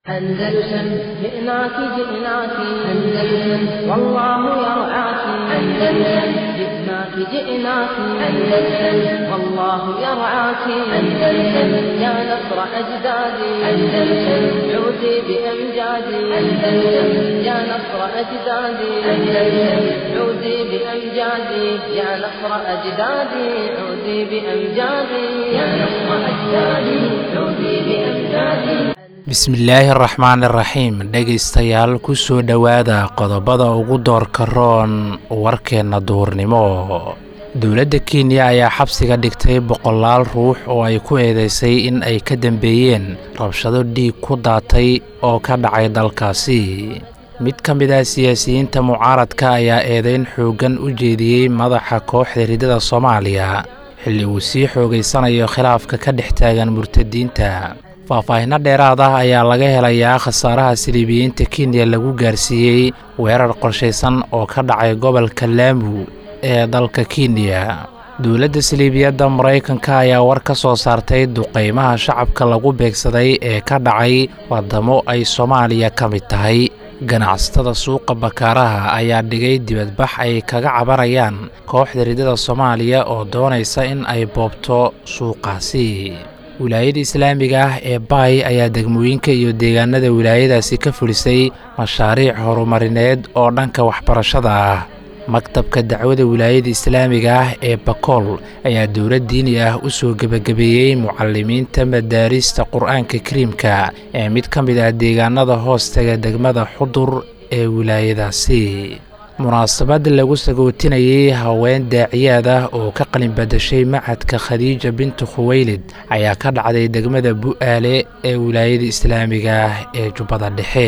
أندلسن جئناك جئناك أندلسن والله يرعاك أندلسن جئناك جئناك أندلسن والله يرعاك أندلسن يا نصر أجدادي أندلسن عودي بأمجادي أندلسن يا نصر أجدادي أندلسن عودي بأمجادي يا نصر أجدادي عودي بأمجادي يا نصر أجدادي عودي بأمجادي bismillaahi araxmaan iraxiim dhegaystayaal ku soo dhowaada qodobada ugu doorka roon warkeenna duhurnimo dowladda kenya ayaa xabsiga dhigtay boqolaal ruux oo ay ku eedeysay in ay ka dambeeyeen rabshado dhiig ku daatay oo ka dhacay dalkaasi mid ka mid ah siyaasiyiinta mucaaradka ayaa eedeyn xooggan u jeediyey madaxa kooxda ridada soomaaliya xilli uu sii xoogaysanayo khilaafka ka dhex taagan murtadiinta faahfaahinno dheeraad ah ayaa laga helayaa khasaaraha siliibiyiinta kenya lagu gaarsiiyey weerar qorshaysan oo ka dhacay gobolka laamu ee dalka kenya dowladda siliibiyadda maraykanka ayaa war ka soo saartay duqaymaha shacabka lagu beegsaday ee ka dhacay waddamo ay soomaaliya ka mid tahay ganacsatada suuqa bakaaraha ayaa dhigay dibadbax ay kaga cabanayaan kooxda ridada soomaaliya oo doonaysa in ay boobto suuqaasi wilaayada islaamiga ah ee baay ayaa degmooyinka iyo deegaanada wilaayadaasi ka fulisay mashaariic horumarineed oo dhanka waxbarashada ah maktabka dacwada wilaayada islaamiga ah ee bakool ayaa dowlad diini ah u soo gebagabeeyey mucalimiinta madaarista qur-aanka kariimka ee mid ka mid ah deegaanada hoostaga degmada xudur ee wilaayadaasi munaasabad lagu sagootinayey haween daaciyaad ah oo ka qalin badashay macadka khadiija bintu khuweylid ayaa ka dhacday degmada bu'aale ee wilaayada islaamiga ah ee jubbada dhexe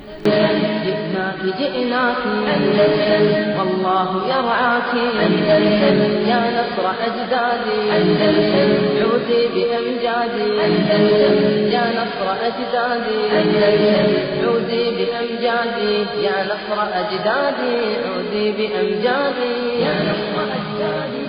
جئناك أندلسن والله يرعاك أندلسن يا نصر أجدادي أندلسن عودي بأمجادي أندلسن يا نصر أجدادي أندلسن عودي بأمجادي يا نصر أجدادي عودي بأمجادي يا نصر أجدادي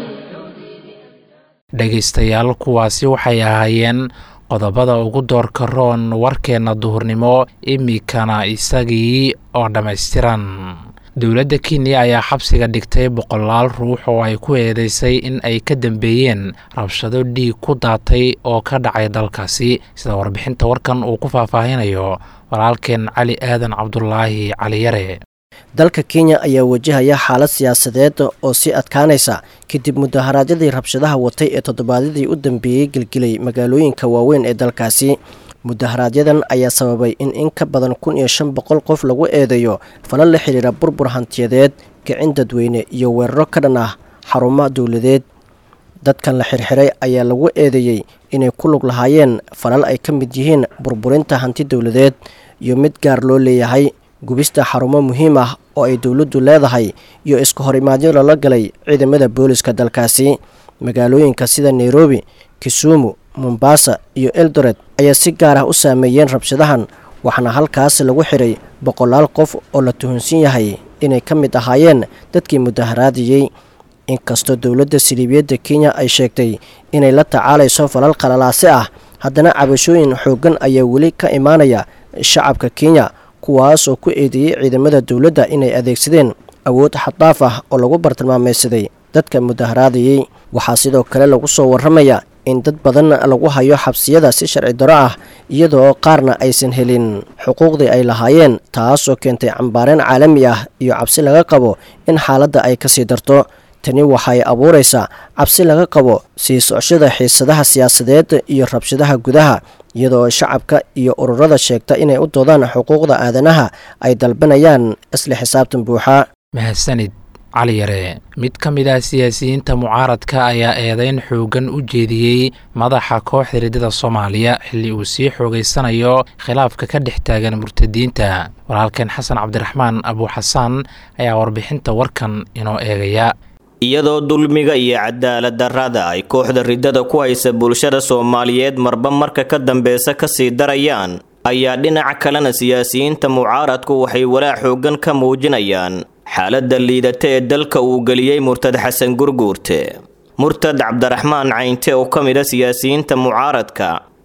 dhegaystayaal kuwaasi waxay ahaayeen qodobada ugu doorka roon warkeenna duhurnimo imikana isagii oo dhammaystiran dowladda kenya ayaa xabsiga dhigtay boqolaal ruux oo ay ku eedeysay in ay ka dambeeyeen rabshado dhiig ku daatay oo ka dhacay dalkaasi sida warbixinta warkan uu ku faahfaahinayo walaalkeen cali aadan cabdulaahi caliyare dalka kenya ayaa wajahaya xaalad siyaasadeed oo sii adkaanaysa kadib mudaharaadyadii rabshadaha watay ee toddobaadyadii u dambeeyey gelgelay magaalooyinka waaweyn ee dalkaasi mudaharaaadyadan ayaa sababay in in ka badan kun iyo shan boqol qof lagu eedeeyo falal la xidhiira burbur hantiyadeed kicin dadweyne iyo weeraro ka dhan ah xarumo dowladeed dadkan la xirxiray ayaa lagu eedeeyey inay ku lug lahaayeen falal ay ka mid yihiin burburinta hanti dowladeed iyo mid gaar loo leeyahay gubista xarumo muhiim ah oo ay dowladdu leedahay iyo iska horimaadyo lala galay ciidamada booliska dalkaasi magaalooyinka sida nairobi kisumu mombasa iyo eldoret ayaa si gaar ah u saameeyeen rabshadahan waxaana halkaas lagu xiray boqolaal qof oo la tuhunsan yahay inay ka mid ahaayeen dadkii mudaharaadiyey inkastoo dowladda siliibiyadda kenya ay sheegtay inay la tacaalayso falal qalalaase ah haddana cabashooyin xooggan ayaa weli ka imaanaya shacabka kenya kuwaas oo ku eedeeyey ciidamada dowladda inay adeegsadeen awood xaddaaf ah oo lagu bartilmaamaysaday dadka mudaharaadayey waxaa sidoo kale lagu soo warramaya in dad badan lagu hayo xabsiyada si sharci daro ah iyadoo qaarna aysan helin xuquuqdii ay lahaayeen taasoo keentay cambaareen caalami ah iyo cabsi laga qabo in xaaladda ay kasii darto tani waxay abuuraysaa cabsi laga qabo sii socoshada xiisadaha siyaasadeed iyo rabshadaha gudaha iyadoo shacabka iyo ururada sheegta inay u doodaan xuquuqda aadanaha ay dalbanayaan isla xisaabtan buuxa mahadsanid cali yare mid ka mid ah siyaasiyiinta mucaaradka ayaa eedeyn xooggan u jeediyey madaxa kooxda ridada soomaaliya xilli uu sii xoogaysanayo khilaafka ka dhex taagan murtadiinta walaalkeen xasan cabdiraxmaan abuuxasaan ayaa warbixinta warkan inoo eegaya iyadoo dulmiga iyo cadaalad darrada ay kooxda riddada ku haysa bulshada soomaaliyeed marba marka ka dambeysa kasii darayaan ayaa dhinaca kalena siyaasiyiinta mucaaradku waxay walaac xooggan ka muujinayaan xaaladda liidata ee dalka uu geliyey murtad xasan gurguurte murtad cabdiraxmaan caynte oo ka mid a siyaasiyiinta mucaaradka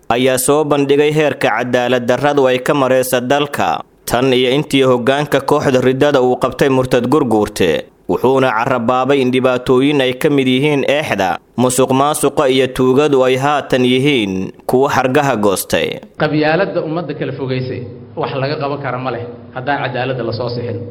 ayaa soo bandhigay heerka cadaalad darradu ay ka maraysa dalka tan iyo intii hoggaanka kooxda riddada uu qabtay murtad gurguurte wuxuuna carabaabay in dhibaatooyin ay ka mid yihiin eexda musuq maasuqa iyo tuugadu ay haatan yihiin kuwo xargaha goostay qabyaaladda ummadda kala fogaysay wax laga qaban kara ma leh haddaan cadaaladda la soo sixin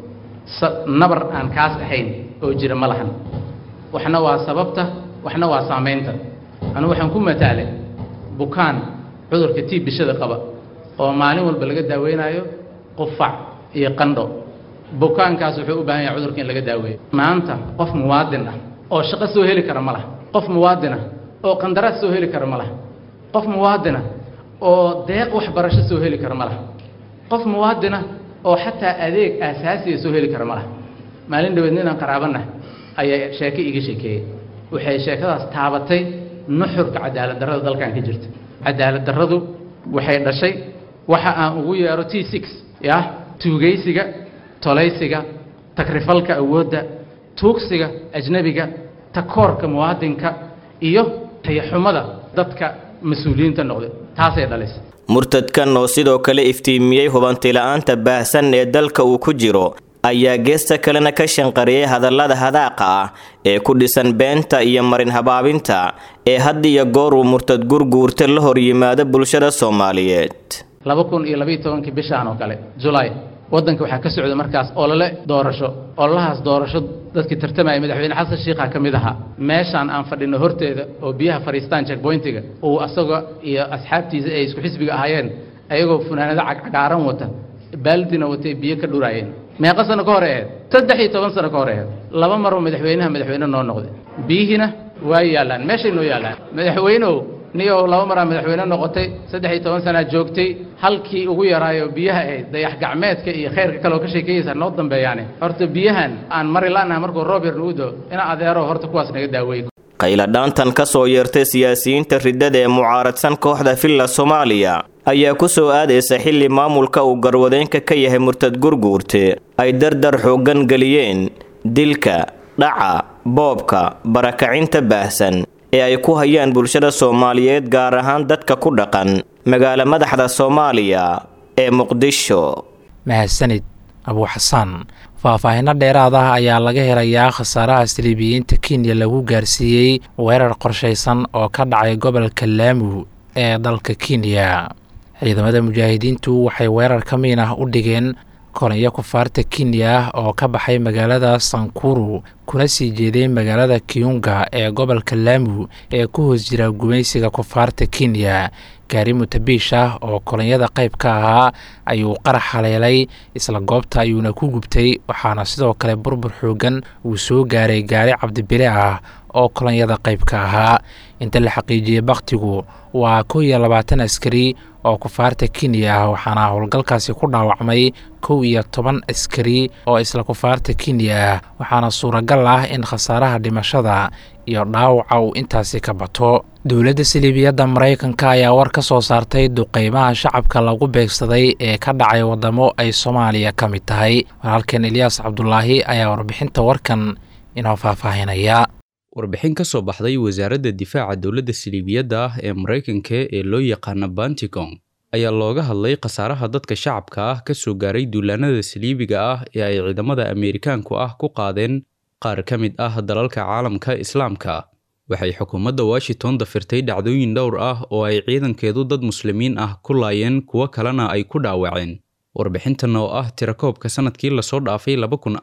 nabar aan kaas ahayn oo jira ma lahan waxna waa sababta waxna waa saamaynta anugu waxaan ku mataalay bukaan cudurka tii bishada qaba oo maalin walba laga daaweynaayo qufac iyo qandho bukaankaas wuxuu u baahan yahay cudurka in laga daaweeyo maanta qof muwaadin ah oo shaqo soo heli kara ma laha qof muwaadin ah oo qandaraas soo heli kara ma laha qof muwaadin ah oo deeq waxbarasho soo heli kara ma laha qof muwaadin ah oo xataa adeeg aasaasiya soo heli kara ma laha maalin dhaweed ninaan qaraabanah ayaa sheeke iga sheekeeyey waxay sheekadaas taabatay nuxurka cadaalad darrada dalkan ka jirta cadaalad darradu waxay dhashay waxa aan ugu yeero t six yah tuugaysiga tolaysiga takrifalka awoodda tuugsiga ajnebiga takoorka muwaadinka iyo tayaxumada dadka mas-uuliyiinta noqday taasay dhalisay murtadkan oo sidoo kale iftiimiyey hubantila'aanta baahsan ee dalka uu ku jiro ayaa geesta kalena ka shanqariyey hadallada hadaaqa ah ee ku dhisan beenta iyo marin habaabinta ee had iyo goor uu murtad gurguurta la hor yimaado bulshada soomaaliyeed laba kun iyo labaiyo tobankii bishaan oo kale julaay waddanka waxaa ka socda markaas olole doorasho ololahaas doorasho dadkii tartamaya madaxweyne xasan shiikha ka mid ahaa meeshaan aan fadhino horteeda oo biyaha fadhiistaan checkpointiga uu asaga iyo asxaabtiisa ay isku xisbiga ahaayeen ayagoo funaanado cagcagaaran wata baaldina watay biyo ka dhuraayeen meeqa sano ka hor aheed saddex iyo toban sano ka hor aheed laba maroo madaxweynaha madaxweyne noo noqday biyihiina waa yaallaan meeshay noo yaallaan madaxweyneow niyow laba maraa madaxweyne noqotay saddex iyo toban sanaa joogtay halkii ugu yaraayo biyaha ahayd dayax gacmeedka iyo khayrka kale oo ka sheekeeyeysa noo dambeeyaane horta biyahan aan mari la'naha markuu roob yar nagu doo ina adeero horta kuwaas naga daaweey qayladhaantan ka soo yeertay siyaasiyiinta riddada ee mucaaradsan kooxda villa soomaaliya ayaa ku soo aadaysa xilli maamulka uu garwadeenka ka yahay murtad gurguurte ay dardar xooggan geliyeen dilka dhaca boobka barakacinta baahsan ee ay ku hayaan bulshada soomaaliyeed gaar ahaan dadka ku dhaqan magaalo madaxda soomaaliya ee muqdisho mahadsanid abuu xasaan faahfaahinno dheeraad ah ayaa laga helayaa khasaaraha siliibiyiinta kenya lagu gaarsiiyey weerar qorshaysan oo ka dhacay gobolka laamu ee dalka kenya ciidamada mujaahidiintu waxay weerar ka miin ah u dhigeen kolonyo kufaarta kenya oo ka baxay magaalada sankuru kuna sii jeeday magaalada kiyunga ee gobolka laamu ee ku hoos jira gumaysiga kufaarta kenya gaari mutabiish ah oo kolonyada qayb ka ahaa ayuu qarax haleelay isla goobta ayuuna ku gubtay waxaana sidoo kale burbur xoogan uu soo gaaray gaari cabdibile ah oo kolonyada qayb ka ahaa inta la xaqiijiyey bakhtigu waa kow iyo labaatan askari oo kufaarta kenya ah waxaana howlgalkaasi ku dhaawacmay kow iyo toban askari oo isla kufaarta kenya ah waxaana suuragal ah in khasaaraha dhimashada iyo dhaawaca uu intaasi ka bato dowladda siliibiyadda maraykanka ayaa war ka soo saartay duqeymaha shacabka lagu beegsaday ee ka dhacay waddamo ay soomaaliya ka mid tahay walaalkeen elyaas cabdulaahi ayaa warbixinta warkan inoo faahfaahinaya warbixin ka soo baxday wasaaradda difaaca dowladda siliibiyadda ah ee maraykanka ee loo yaqaano banticong ayaa looga hadlay khasaaraha dadka shacabka ah ka soo gaaray duulaanada saliibiga ah ee ay ciidamada ameerikaanku ah ku qaadeen qaar ka mid ah dalalka caalamka islaamka waxay xukuumadda washington dafirtay dhacdooyin dhowr ah oo ay ciidankeedu dad muslimiin ah ku laayeen kuwo kalena ay ku dhaawaceen warbixintan oo ah tirakoobka sannadkii lasoo dhaafay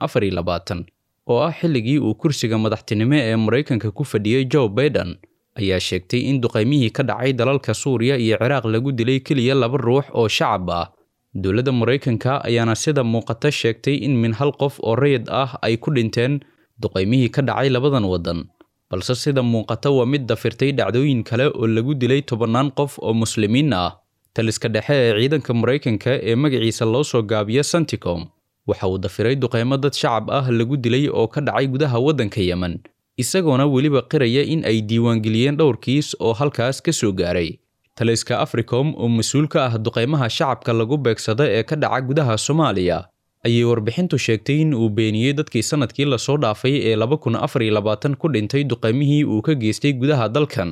oo ah xilligii uu kursiga madaxtinimo ee maraykanka ku fadhiyey joe baiden ayaa sheegtay in duqaymihii ka dhacay dalalka suuriya iyo ciraaq lagu dilay keliya laba ruux oo shacab ah dowladda maraykanka ayaana sida muuqata sheegtay in min hal qof oo rayid ah ay ku dhinteen duqaymihii ka dhacay labadan waddan balse sida muuqata waa mid dafirtay dhacdooyin kale oo lagu dilay tobannaan qof oo muslimiin ah taliska dhexe ee ciidanka maraykanka ee magaciisa loo soo gaabiyo santicom waxa uu dafiray duqaymo dad shacab ah lagu dilay oo ka dhacay gudaha waddanka yemen isagoona weliba qiraya in ay diiwaangeliyeen dhowr kiis oo halkaas ka soo gaaray taliska africom oo mas-uul ka ah duqaymaha shacabka lagu beegsada ee ka dhaca gudaha soomaaliya ayay warbixintu sheegtay in uu beeniyey dadkii sannadkii lasoo dhaafay ee laba kun afar iyo labaatan ku dhintay duqaymihii uu ka geystay gudaha dalkan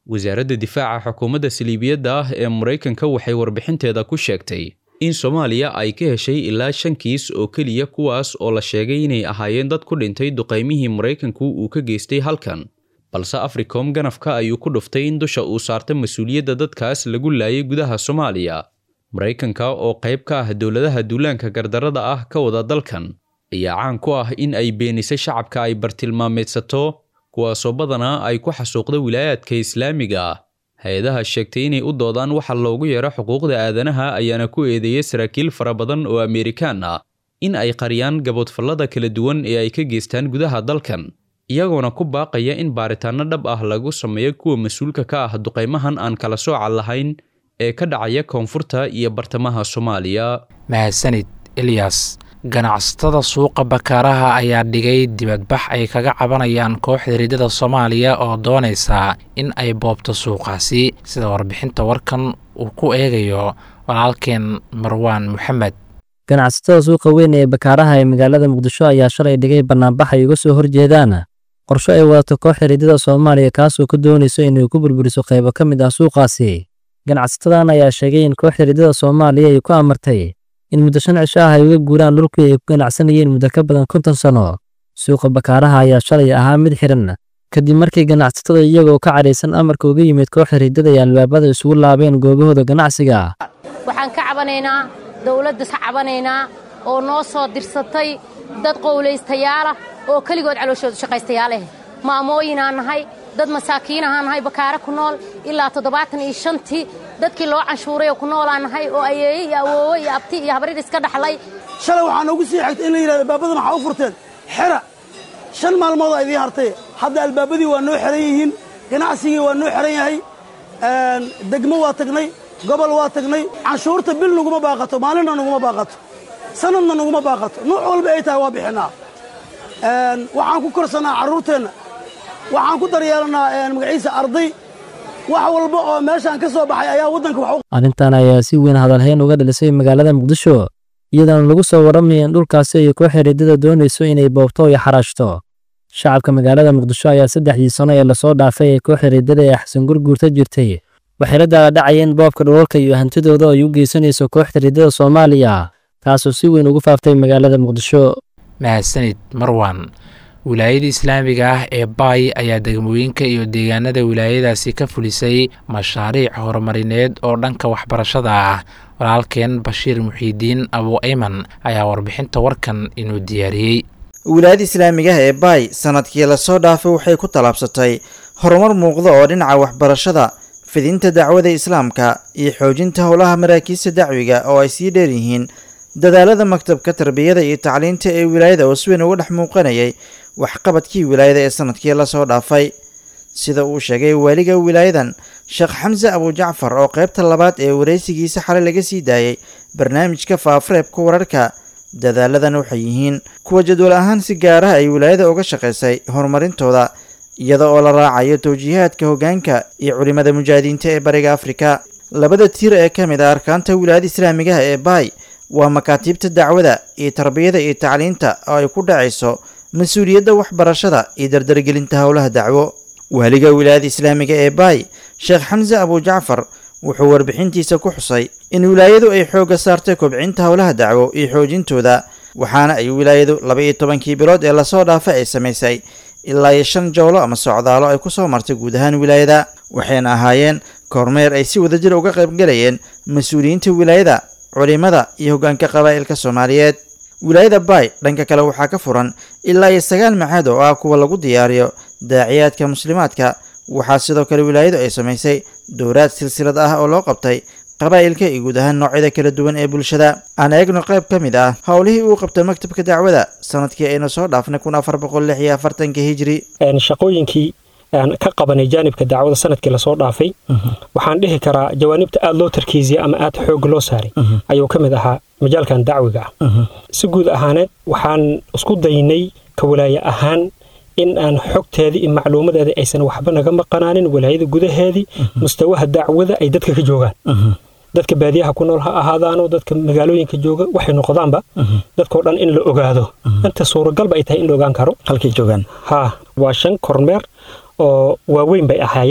wasaaradda difaaca xukuumadda saliibiyadda ah ee maraykanka waxay warbixinteeda ku sheegtay in soomaaliya ay ka heshay ilaa shan kiis oo keliya kuwaas oo la sheegay inay ahaayeen dad ku dhintay duqaymihii maraykanku uu ka geystay halkan balse africom ganafka ayuu ku dhuftay in dusha uu saarta mas-uuliyadda dadkaas lagu laayay gudaha soomaaliya maraykanka oo qayb ka ah dowladaha duulaanka gardarrada ah ka wada dalkan ayaa caan ku ah in ay beenisay shacabka ay bartilmaameedsato kuwaasoo badanaa ay ku xasuuqda wilaayaadka islaamiga ah hay-adaha sheegtay inay u doodaan waxa loogu yeero xuquuqda aadanaha ayaana ku eedeeyay saraakiil fara badan oo amerikaan ah in ay qariyaan gaboodfallada kala duwan ee ay ka geystaan gudaha dalkan iyagoona ku baaqaya in baaritaanno dhab ah lagu sameeyo kuwa mas-uulka ka ah duqaymahan aan kala sooca lahayn ee ka dhacaya koonfurta iyo bartamaha soomaaliya mahadsanid ilyas ganacsatada suuqa bakaaraha ayaa dhigay dibadbax ay kaga cabanayaan kooxda riddada soomaaliya oo doonaysa in ay boobto suuqaasi sida warbixinta warkan uu ku eegayo walaalkeen marwaan moxamed ganacsatada suuqa weyn ee bakaaraha ee magaalada muqdisho ayaa shalay dhigay bannaanbax ay uga soo horjeedaan qorsho ay wadato kooxda riddada soomaaliya kaasoo ka doonayso inay ku burburiso qaybo ka mid ah suuqaasi ganacsatadan ayaa sheegay in kooxda riddada soomaaliya ay ku amartay in muddo shan cisho ah ay uga guuraan dhulkii ay ku ganacsanayeen muddo ka badan konton sano suuqa bakaaraha ayaa shalay ahaa mid xiran kadib markii ganacsatada iyagoo ka cadhaysan amarka uga yimid kooxda riddada ay albaabada isugu laabeen goobahooda ganacsiga waxaan ka cabanaynaa dowladda ka cabanaynaa oo noo soo dirsatay dad qowlaystayaalah oo keligood calooshoodu shaqaystayaaleh maamooyinaan nahay dad masaakiinahaan nahay bakaare ku nool ilaa toddobaatan iyo shantii dadkii loo canshuuray oo ku noolaan nahay oo ayeeye iyo awoowe iyo abti iyo habrid iska dhaxlay shalay waxaa noogu sii xigtay in la yidhahdo albaabadan waxaa u furteen xera shan maalmood aa idiin hartay hadda albaabadii waa noo xeran yihiin ganacsigii waa noo xeran yahay degmo waa tagnay gobol waa tagnay canshuurta bil naguma baaqato maalinna naguma baaqato sanadna naguma baaqato nuuc walba ay tahay waa bixinnaa waxaan ku korsannaa carruurteenna waxaan ku daryeelannaa magaciisa arday wax walba oo meeshaan ka soo baxay ayaa waddanka wax arrintan ayaa si weyn hadalhayn uga dhalisay magaalada muqdisho iyadoona lagu soo warramaya in dhulkaasi ay kooxda riddada doonayso inay boobto iyo xaraashto shacabka magaalada muqdisho ayaa saddexdii sano ee lasoo dhaafay ee kooxda riddada ee xasan gurguurta jirtay waxay la daaladhacayeen boobka dhulalka iyo hantidooda ay u geysanayso kooxda riddada soomaaliya taasoo si weyn ugu faaftay magaalada muqdisho mahadsanid marwan wilaayada islaamiga ah ee baay ayaa degmooyinka iyo deegaanada wilaayadaasi ka fulisay mashaariic horumarineed oo dhanka waxbarashada ah walaalkeen bashiir muxiidiin abu ayman ayaa warbixinta warkan inuu diyaariyey wilaayada islaamigaah ee baay sanadkii lasoo dhaafay waxay ku tallaabsatay horumar muuqda oo dhinaca waxbarashada fidinta dacwada islaamka iyo xoojinta howlaha maraakiista dacwiga oo ay sii dheer yihiin dadaalada maktabka tarbiyada iyo tacliinta ee wilaayada oo si weyn uga dhex muuqanayay waxqabadkii wilaayada ee sanadkii lasoo dhaafay sida uu sheegay waaliga wilaayadan sheekh xamse abujacfar oo qaybta labaad ee wareysigiisa xalay laga sii daayay barnaamijka faafareebka wararka dadaaladan waxay yihiin kuwa jadwal ahaan si gaaraha ay wilaayada uga shaqaysay horumarintooda iyada oo la raacayo towjiihaadka hoggaanka iyo culimada mujaahidiinta ee bariga afrika labada tiir ee ka mid ah arkaanta wilaayada islaamigaha ee baay waa makaatiibta dacwada iyo tarbiyada iyo tacliinta oo ay ku dhacayso mas-uuliyadda waxbarashada iyo dardargelinta howlaha dacwo waaliga wilaayada islaamiga ee baay sheekh xamse abujacfar wuxuu warbixintiisa ku xusay in wilaayadu ay xoogga saartay kobcinta howlaha dacwo iyo xoojintooda waxaana ay wilaayadu laba iyo tobankii bilood ee lasoo dhaafay ay samaysay ilaa iyo shan jowlo ama socdaalo ay ku soo martay guud ahaan wilaayada waxayna ahaayeen kormeer ay si wadajir uga qaybgalayeen mas-uuliyiinta wilaayada culimada iyo hoggaanka qabaa'ilka soomaaliyeed wilaayada baay dhanka kale waxaa ka furan ilaa iyo sagaal maxaad oo ah kuwa lagu diyaariyo daaciyaadka muslimaadka waxaa sidoo kale wilaayadu ay samaysay dowraad silsilad ah oo loo qabtay qabaa'ilka iyo guud ahaan noocyada kala duwan ee bulshada aan eegno qayb ka mid ah howlihii uu qabtay maktabka dacwada sanadkii aynu soo dhaafnay kun afar boqol lix iyo afartanka hijri shaqooyinkii aan ka qabanay jaanibka dacwada sanadkii lasoo dhaafay waxaan dhihi karaa jawaanibta aada loo tarkiisiyay ama aada xoog loo saaray ayuu ka mid ahaa majaalkan dacwiga ah si guud ahaaneed waxaan isku daynay ka walaaye ahaan in aan xogteedii iyo macluumadeedii aysan waxba naga maqanaanin walaayada gudaheedii mustawaha dacwada ay dadka ka joogaan dadka baadiyaha ku nool ha ahaadaano dadka magaalooyinka jooga waxay noqdaanba dadkao dhan in la ogaado inta suuragalba ay tahay in la ogaan karo halkay joogaan ha waa shan kormeer oo waaweyn bay ahaayeen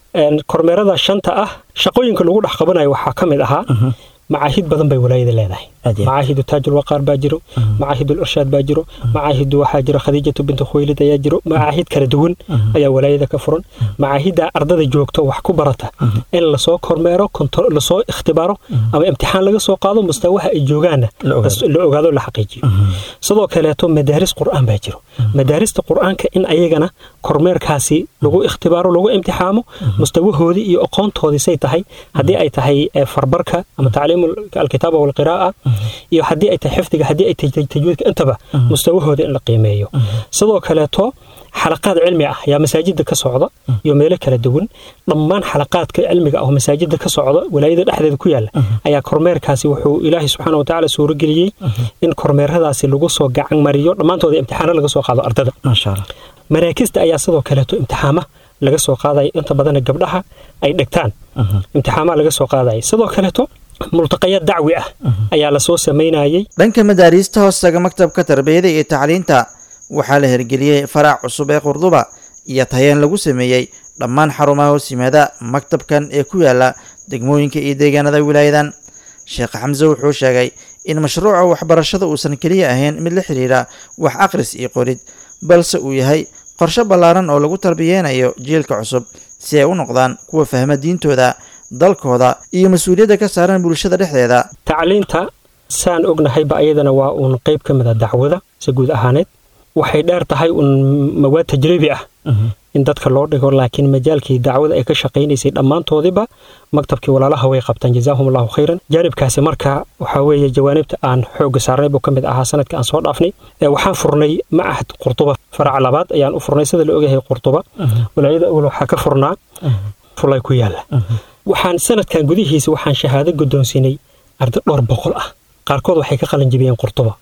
kormeerada shanta ah shaqooyinka lagu dhex qabanayo waxaa ka mid ahaa macaahid badan bay walaayada leedahay macaahidu taajul waqaar baa jiro macaahidul irshaad baa jiro macaahidu waxaa jiro khadiijatu bintu khuwaylid ayaa jiro macaahid kala duwan ayaa walaayada ka furan macaahidda ardada joogto wax ku barata in lasoo kormeero lasoo ikhtibaaro ama imtixaan laga soo qaado mustawaha ay joogaanna la ogaado la xaqiijiyo sidoo kaleeto madaaris qur'aan baa jiro madaarista qur'aanka in ayagana kormeerkaasi lagu ikhtibaaro lagu imtixaamo mustawahoodii iyo aqoontoodii say tahay haddii ay tahay farbarka ama tacliim alkitaaba walqiraa'a iyo haddii ay tahay xifdiga haddii ay tahay tajwiidka intaba mustawahooda in la qiimeeyo sidoo kaleeto xalaqaad cilmi ah ayaa masaajida ka socda iyo meelo kala duwan dhammaan xalaqaadka cilmiga ah oo masaajida ka socda walaayada dhexdeeda ku yaala ayaa kormeerkaasi wuxuu ilaahay subxaana watacaala suurageliyey in kormeeradaasi lagu soo gacan mariyo dhammaantooda imtixaano laga soo qaado ardada maraakista ayaa sidoo kaleeto imtixaama laga soo qaadaya inta badana gabdhaha ay dhegtaan imtixaamaha laga soo qaadaya sidoo kaleeto multaqayaad dacwi ah ayaa lasoo samaynayey dhanka madaariista hoostaga maktabka tarbiyada iyo tacliinta waxaa la hirgeliyey faraac cusub ee qurduba iyo tayeen lagu sameeyey dhammaan xarumaha hoos yimaada maktabkan ee ku yaala degmooyinka iyo deegaanada wilaayadan sheekh xamse wuxuu sheegay in mashruuca waxbarashada uusan keliya ahayn mid la xidhiidha wax akhris iyo qorid balse uu yahay qorshe ballaaran oo lagu tarbiyeynayo jiilka cusub si ay u noqdaan kuwa fahma diintooda dalkooda iyo mas-uuliyadda ka saaran bulshada dhexdeeda tacliinta saan ognahayba ayadana waa uun qayb ka mid a dacwada si guud ahaaneed waxay dheer tahay uun mawaad tajribi ah in dadka loo dhigo laakiin majaalkii dacwada ay ka shaqaynaysay dhammaantoodiba maktabkii walaalaha way qabtaan jazaahum allahu khayran jaanibkaasi marka waxaa weeye jawaanibta aan xoogga saarnay buu ka mid ahaa sanadka aan soo dhaafnay waxaan furnay macahad qurtuba faraca labaad ayaan u furnay sida la ogyahay qurtuba walaayada awal waxaa ka furnaa fulay ku yaala waxaan sanadkan gudihiisa waxaan shahaado guddoonsiinay arday dhowr boqol ah qaarkood waxay ka qalin jibiyeen qurtuba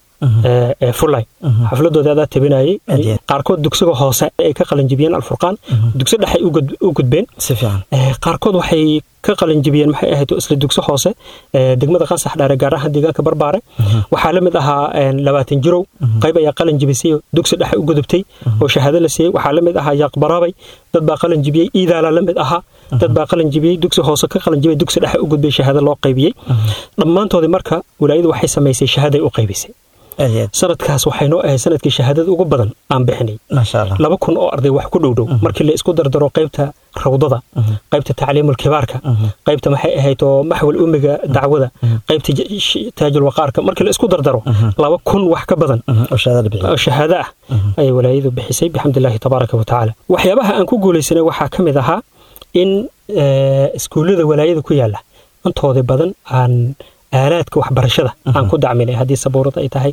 fulay xafladooda adaa tabinayay qaarkood dugsiga hoose ay ka qalinjibiyeen alfurqaan dugsi dhexay u gudbeen qaarkood waxay ka qalinjibiyeen maxay ahayd isla dugsi hoose degmada qansax dhaare gaar ahaan deegaanka barbaare waxaa la mid ahaa labaatan jirow qayb ayaa qalin jibisay dugsi dhexe u gudubtay oo shahaado la siiyey waxaa la mid ahaa yaaqbaraabay dad baa qalin jibiyey iidaala la mid ahaa dad baa qalin jibiyey dugsi hoose ka qalin jibiyey dugsi dhexe u gudbay shahaado loo qaybiyey dhammaantoodii marka walaayadu waxay samaysay shahaaday u qaybisay sanadkaas waxay noo ahayd sanadkii shahaadada ugu badan aan bixinay laba kun oo arday wax ku dhowdhow markii la isku dardaro qaybta rawdada qaybta tacliimul kibaarka qaybta maxay ahayd oo maxwal umiga dacwada qaybta taajul waqaarka markii la isku dardaro laba kun wax ka badan oo shahaado ah ayay walaayadu bixisay bixamdillaahi tabaaraka wa tacaala waxyaabaha aan ku guulaysanay waxaa ka mid ahaa in iskuullada walaayada ku yaala intoodii badan aan aalaadka waxbarashada aan ku dacminay haddii sabuurad ay tahay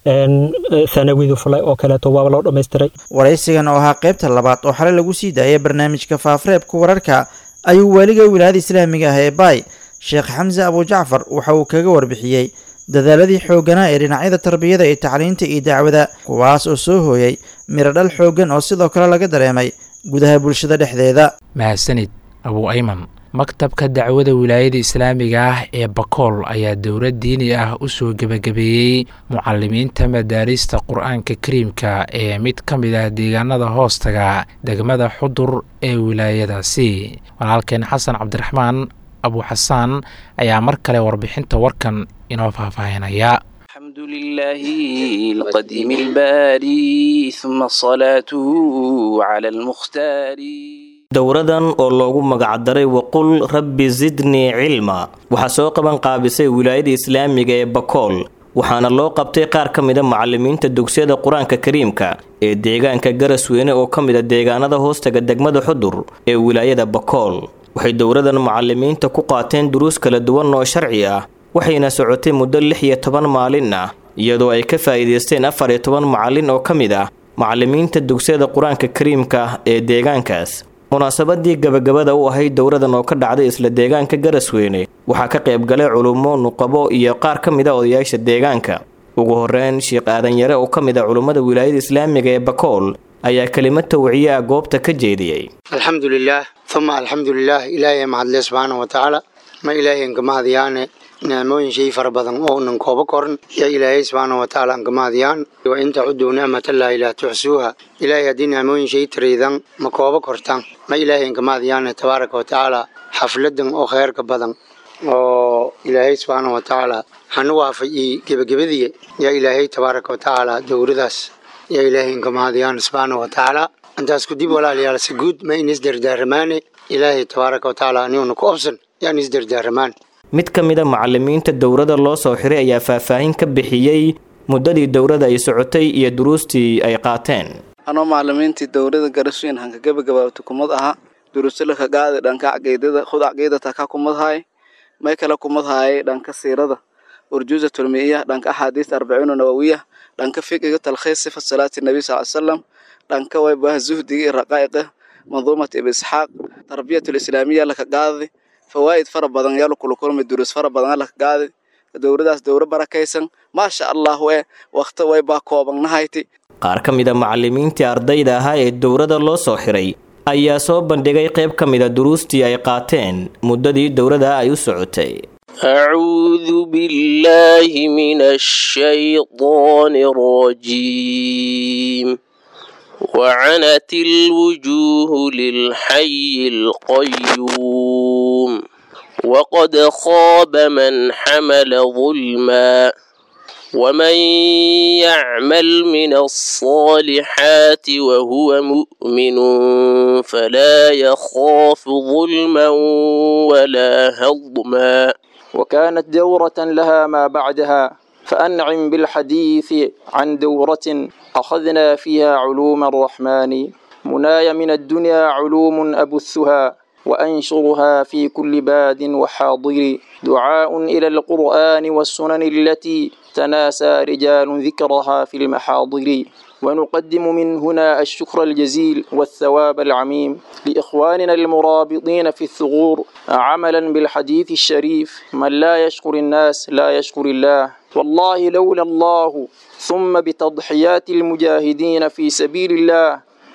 thanawidu fulay oo kaleeto waaba loo dhammaystiray waraysigan oo ahaa qaybta labaad oo xalay lagu sii daayay barnaamijka faafareebka wararka ayuu waaliga wilaayada islaamiga ah ee baay sheekh xamse abujacfar waxa uu kaga warbixiyey dadaaladii xoogganaa ee dhinacyada tarbiyada iyo tacliinta iyo dacwada kuwaas oo soo hooyay miradhal xooggan oo sidoo kale laga dareemay gudaha bulshada dhexdeeda mahadsanid abuu ayman maktabka dacwada wilaayada islaamiga ah ee bakool ayaa dowlad diini ah u soo gebagabeeyey mucalimiinta madaarista qur-aanka kariimka ee mid ka mid ah deegaanada hoostaga degmada xudur ee wilaayadaasi walaalkeen xasan cabdiraxmaan abuuxasaan ayaa mar kale warbixinta warkan inoo faahfaahinaya الحمد لله القديم الباري ثم صلاته على المختار dowradan oo loogu magacdaray waqul rabbi zidnii cilma waxaa soo qaban qaabisay wilaayada islaamiga ee bakool waxaana loo qabtay qaar ka mida macalimiinta dugsiyada qur-aanka kariimka ee deegaanka garasweyne oo ka mida deegaanada hoostaga degmada xudur ee wilaayada bakool waxay dowradan macalimiinta ku qaateen duruus kala duwan oo sharci ah waxayna socotay muddo lix iyo toban maalin ah iyadoo ay ka faa'iidaysteen afar iyo toban macalin oo ka mid ah macalimiinta dugsiyada qur-aanka kariimka ee deegaankaas munaasabadii gabagabada u ahayd dowradan oo ka dhacday isla deegaanka garasweyne waxaa ka qayb galay culummo nuqabo iyo qaar ka mid a odayaasha deegaanka ugu horeyn sheekh aadan yare oo ka mid a culummada wilaayada islaamiga ee bakool ayaa kelimad tawciye ah goobta ka jeediyey alxamdulilaah uma alxamdulilaah ilaahay mahadle subxaana wa tacaala ma ilaahayn kamahadyaane nicmooyin shay fara badan oo unan kooba koran yaa ilaahay subxaana wa tacaala aan kamaadiyaan wa in tacuduu nicmatallaahi laa tuxsuuha ilaahay haddii nicmooyin shay tariidan ma kooba kortaan ma ilaahay aan kamaadiyaan tabaaraka wa tacaala xafladan oo kheyrka badan oo ilaahay subxaana wa tacaala hanu waafajiyey gebagabadiya yaa ilaahay tabaaraka wa tacaala dowradaas yaa ilaahay aan kamaadiyaan subxaana wa tacaala intaas kudib walaalayaal si guud ma in isdardaaramaane ilaahay tabaaraka wa tacaala aniguna ku obsan yaan isdardaaramaan mid ka mid a macalimiinta dowladda loo soo xiray ayaa faahfaahin ka bixiyey muddadii dowladda ay socotay iyo duruustii ay qaateen anoo macalimiintii dowladda garasweyn hanka gabagabaabta kumad ahaa durusala ka qaadi dhanka caqiidada khud caqiidata ka kumad haay may kala kumad haayay dhanka siirada urjuuza tulmiya dhanka axaadiis arbaciina nawawiya dhanka fiqiga talkhiis sifa salaati nabi sal salam dhanka waybaha zuhdiga iyo raqaa'iqa manduumat ibn isxaaq tarbiyatul islaamiya laka qaadi fawaa'id fara badan yaa lakula kulmay duruus fara badan laka qaadi dowladaas dowla barakaysan maasha allahu e wakti waybaa koobannahayti qaar ka mid a macalimiintii ardayda ahaa ee dowladda loo soo xiray ayaa soo bandhigay qayb ka mid a duruustii ay qaateen muddadii dowladda ay u socotay أعوذ بالله من الشيطان الرجيم وعنت الوجوه للحي القيوم وقد خاب من حمل ظلما ومن يعمل من الصالحات وهو مؤمن فلا يخاف ظلما ولا هضما وكانت دورة لها ما بعدها فأنعم بالحديث عن دورة أخذنا فيها علوم الرحمن مناي من الدنيا علوم أبثها وأنشرها في كل باد وحاضر دعاء إلى القرآن والسنن التي تناسى رجال ذكرها في المحاضر ونقدم من هنا الشكر الجزيل والثواب العميم لإخواننا المرابطين في الثغور عملا بالحديث الشريف من لا يشكر الناس لا يشكر الله والله لولا الله ثم بتضحيات المجاهدين في سبيل الله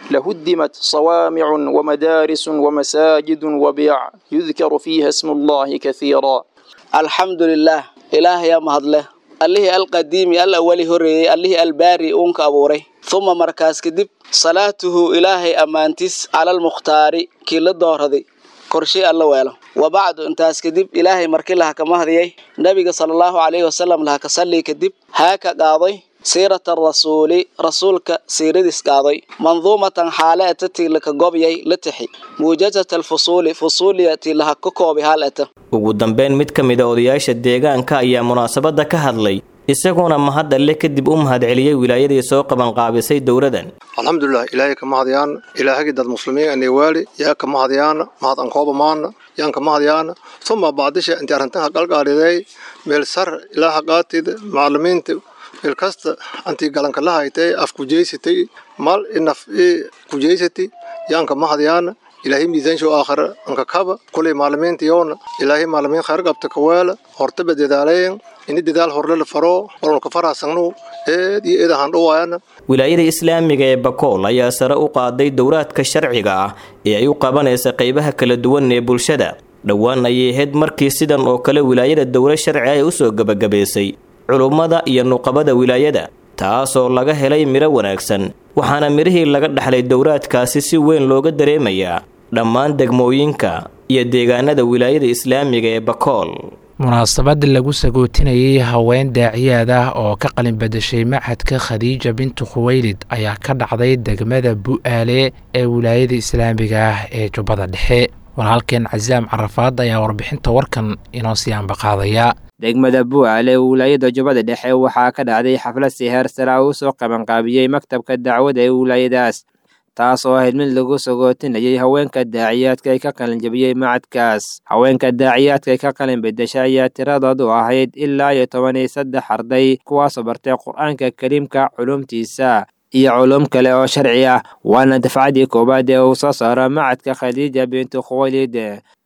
لهدمت صوامع ومدارس ومساجد وبيع يذكر فيها اسم الله كثيرا الحمد لله إله يا مهدله allihii alqadiimi al awali horreeyey allihii albaari uunka abuuray huma markaas kadib salaatuhu ilaahay ammaantiis calalmukhtaari kii la dooraday korshey alla weelo wa bacdu intaas kadib ilaahay markii laha ka mahdiyey nebiga sala allahu calayhi wasalam laha ka sallii kadib haa ka qaaday siirata rasuuli rasuulka siiradiis qaaday manduumatan xaale eta tii laka gobyay la tixi muujazat alfusuuli fusuuliya tii laha ka koobi hal eta ugu dambeyn mid ka mid a odayaasha deegaanka ayaa munaasabadda ka hadlay isagoona mahad alle kadib u mahadceliyey wilaayadii soo qabanqaabisay dowladan alxamdulilah ilaahay ka mahadyaana ilaahagii dad muslimiin anay waali yaa ka mahadyaana mahad an kooba maana yaan ka mahadyaana uma bacdisha intii arrintaha qalqaaliday meel sar ilaaha qaatid macalimiinta meel kasta antii galanka la haytay af kujeysatay mal inaf i kujeysati yaan ka mahadyaana ilaahay miisaanshow aakhira anka kaba kulay maalimiinta yoona ilaahay maalimiin khayr qabta ka weela hortaba dadaalayen ini dadaal horle la faro walka faraasagnu eed iyo eed ahaan dhawaayana wilaayada islaamiga ee bakool ayaa sare u qaaday dowraadka sharciga ah ee ay u qabanaysa qaybaha kala duwan ee bulshada dhowaan ayay ahayd markii sidan oo kale wilaayada dowla sharci ay usoo gebagabaysay culummada iyo nuqabada wilaayada taasoo laga helay midho wanaagsan waxaana midhihii laga dhaxlay dowraadkaasi si weyn looga dareemayaa dhammaan degmooyinka iyo deegaanada wilaayada islaamiga ee bakool munaasabad lagu sagootinayay haween daaciyaad ah oo ka qalin badashay maxadka khadiija bintu khuweylid ayaa ka dhacday degmada bu'aale ee wilaayada islaamiga ah ee jubbada dhexe walaalkeen casaam carafaad ayaa warbixinta warkan inoo sii ambaqaadaya degmada buucale ee wilaayada jubbada dhexe waxaa ka dhacday xaflad si heer sara uu soo qabanqaabiyey maktabka dacwada ee wilaayadaas taas oo ahayd mid lagu sagootinayay haweenka daaciyaadka ay ka qalin jabiyey macadkaas haweenka daaciyaadka ay ka qalin bedesha ayaa tiradoodu ahayd ilaa iyo toban iyo saddex arday kuwaasoo bartay qur-aanka kariimka culumtiisa iyo culum kale oo sharci ah waana dafcadii koowaad ee uu soo saaro macadka khadiija bintu khuwaylid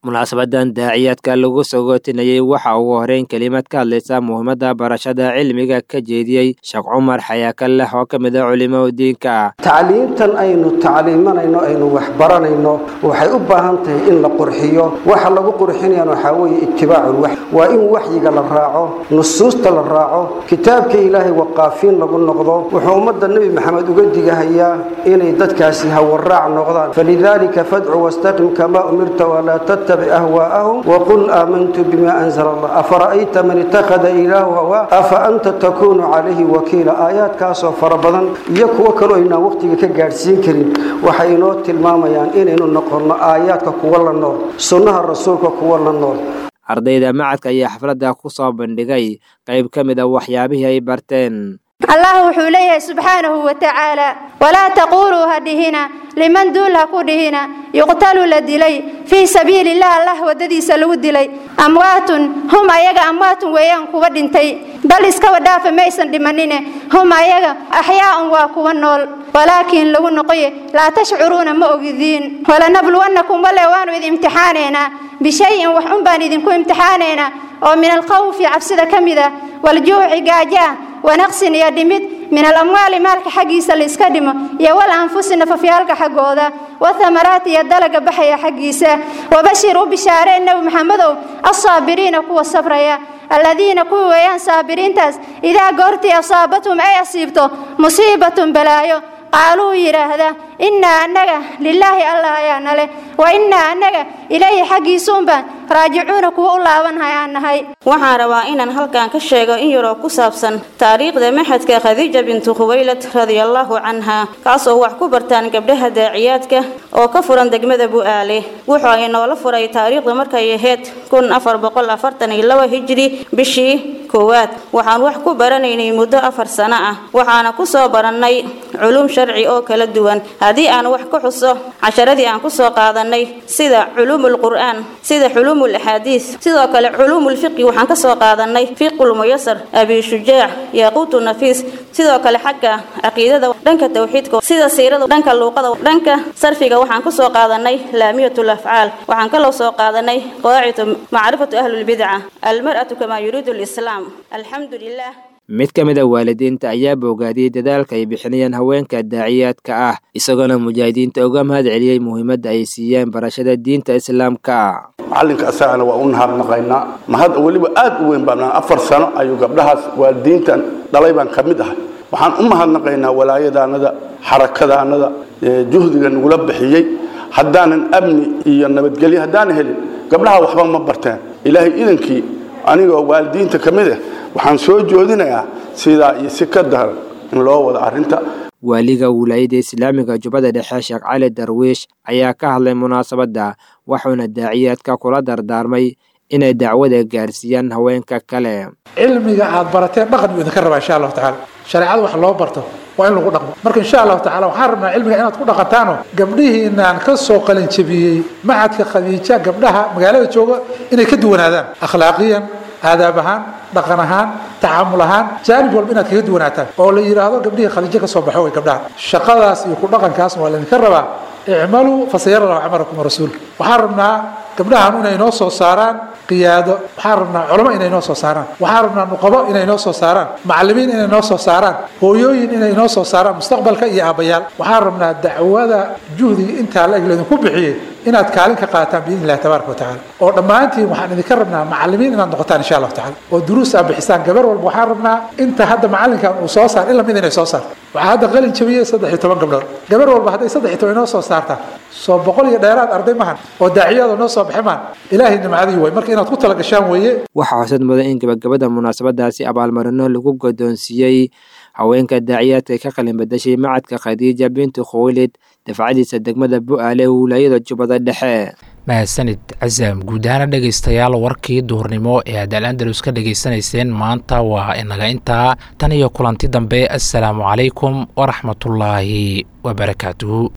munaasabadan daaciyaadka lagu sagootinayey waxa ugu horeyn kelimad ka hadlaysa muhiimadda barashada cilmiga ka jeediyey sheekh cumar xayaakaleh oo ka mid a culimo diinka tacliimtan aynu tacliimanayno aynu waxbaranayno waxay u baahan tahay in la qurxiyo waxa lagu qurxinayaan waxaa weeye itibaaculwaxy waa in waxyiga la raaco nusuusta la raaco kitaabka ilaahay waqaafiin lagu noqdo wuxuu ummadda nebi maxamed uga digahayaa inay dadkaasi hawaraac noqdaan falidaalika fadcu wastaqim kamaa umirta walaa tattabic ahwaa'ahum waqul aamantu bima anzala allah afara'ayta man ittakhada ilaahu hawaa afa anta takuunu calayhi wakiila aayaadkaasoo fara badan iyo kuwo kaloo aynaan waqtiga ka gaadhsiin karin waxay inoo tilmaamayaan inaynu noqonno aayaadka kuwa la nool sunnaha rasuulka kuwa la nool ardayda macadka ayaa xafladda ku soo bandhigay qayb ka mid a waxyaabihii ay barteen allah wuxuu leeyahay subxaanahu wa tacaala walaa taquuluu ha dhihina liman duul ha ku dhihina yuqtalu la dilay fii sabiililah allah waddadiisa lagu dilay amwaatun hum ayaga amwaatun weeyaan kuwa dhintay bal iskaba dhaafa maysan dhimanine hum ayaga axyaa'un waa kuwa nool walaakiin lagu noqoye laa tashcuruuna ma ogidiin walanabluwannakum wale waanu idin imtixaanaynaa bishayin wax un baan idinku imtixaanaynaa oo min alkhawfi cabsida ka mid ah waljuuci gaaja ah wanaqsin iyo dhimid min alamwaali maalka xaggiisa laiska dhimo iyo wal anfusi nafafyaalka xaggooda wathamaraati iyo dalaga baxaya xaggiisa wabashir u bishaareen nebi maxamedow alsaabiriina kuwa sabraya aladiina kuwa weeyaan saabiriintaas idaa goortii asaabathum ay asiibto musiibatun balaayo qaaluu yidhaahda innaa annaga lilaahi allah ayaana leh wa innaa annaga ilayhi xaggiisuunbaan raajicuuna kuwa u laabanhay aan nahay waxaan rabaa inaan halkan ka sheego in yaroo ku saabsan taariikhda maxadka khadiija bintu khuwaylad radiallahu canha kaasoo wax ku bartaan gabdhaha daaciyaadka oo ka furan degmada bu'aale wuxuu ay noola furay taariikhda markay ahayd kun afar boqol afartan iyo laba hijri bishii koowaad waxaan wax ku baranaynay muddo afar sano ah waxaana ku soo barannay culum sharci oo kala duwan haddii aan wax ka xuso casharadii aan ku soo qaadanay sida culuumul qur'aan sida culuumul axaadiis sidoo kale culuumul fiqi waxaan ka soo qaadanay fiqul muyasar abi shujaac yaquutu nafiis sidoo kale xagga caqiidada dhanka tawxiidka sida siirada dhanka luuqada dhanka sarfiga waxaan ku soo qaadanay laamiyatul afcaal waxaan kaloo soo qaadanay qawaacidu macrifatu ahlulbidca almar'atu kamaa yuriidu lislaam alxamdu lilah mid ka mid a waalidiinta ayaa boogaadiyey dadaalka ay bixinayaan haweenka daaciyaadka ah isagoona mujaahidiinta uga mahad celiyey muhiimadda ay siiyeen barashada diinta islaamka macallinka asagana waa u nahadnaqaynaa mahad weliba aad u weyn baan afar sano ayuu gabdhahaas waalidiintan dhalay baan ka mid ahay waxaan u mahadnaqaynaa walaayadaanada xarakadaanada juhdiga nagula bixiyey haddaanan amni iyo nabadgelyo haddaanan helin gabdhaha waxba ma barteen ilaahay idankii anigoo waalidiinta ka mid ah waxaan soo joodinayaa sidaa iyo si ka daran in loo wado arrinta waaliga wilaayada islaamiga jubbada dhexe sheekh cali darwiish ayaa ka hadlay munaasabadda wuxuuna daaciyaadka kula dardaarmay inay dacwada gaarsiiyaan haweenka kale cilmiga aad barateen dhaqan buu idinka rabaa insha allahu tacaala shareecada wax loo barto waa in lagu dhaqmo marka insha allahu tacala waxaan rabnaa cilmiga inaad ku dhaqantaano gabdhihiinaan ka soo qalinjabiyey macadka khadiija gabdhaha magaalada jooga inay ka duwanaadaan akhlaaqiyan aadaab ahaan dhaqan ahaan tacaamul ahaan jaanib walba inaad kaga duwanaataan oo la yidhaahdo gabdhihii khadiijo ka soo baxo way gabdhaha shaqadaas iyo ku dhaqankaasna waa laydinka rabaa icmaluu fasayara lahu camalakum rasuul waxaan rabnaa gabdhahan inay noo soo saaraan qiyaado waxaan rabnaa culamo inay noo soo saaraan waxaan rabnaa nuqabo inay noo soo saaraan macallimiin inay noo soo saaraan hooyooyin inay noo soo saaraan mustaqbalka iyo aabbayaal waxaan rabnaa dacwada juhdiga intaa la eg laydinku bixiyey inaad kaalin ka qaataan biidni illahi tabaaraka wa tacaala oo dhammaantiin waxaan idinka rabnaa macallimiin inaad noqotaan insha allahu tacala oo duruus aad bixisaan gabar walba waxaan rabnaa inta hadda macallinkan uu soo saar ila mid inay soo saarto waxaa hadda qalin jabiyey saddex iyo toban gabdhood gabar walba hadday saddex iyo toban inoo soo saartaan soo boqol iyo dheeraad arday mahan oo daaciyada noo soo baxay mahan ilaahay nimcadii way marka inaad ku tala gashaan weeye waxaa xusad mudan in gabagabada munaasabadaasi abaalmarino lagu godoonsiiyey haweenka daaciyaadka ka qalin badashay macadka khadiija bintu khuwaylid dafcadiisa degmada bu'aale wilaayada jubbada dhexe mahadsanid casaam guud ahaana dhegaystayaal warkii duhurnimo ee aad al andalus ka dhegaysanayseen maanta waa inaga intaa tan iyo kulanti dambe assalaamu calaykum waraxmatullaahi wabarakaatuhu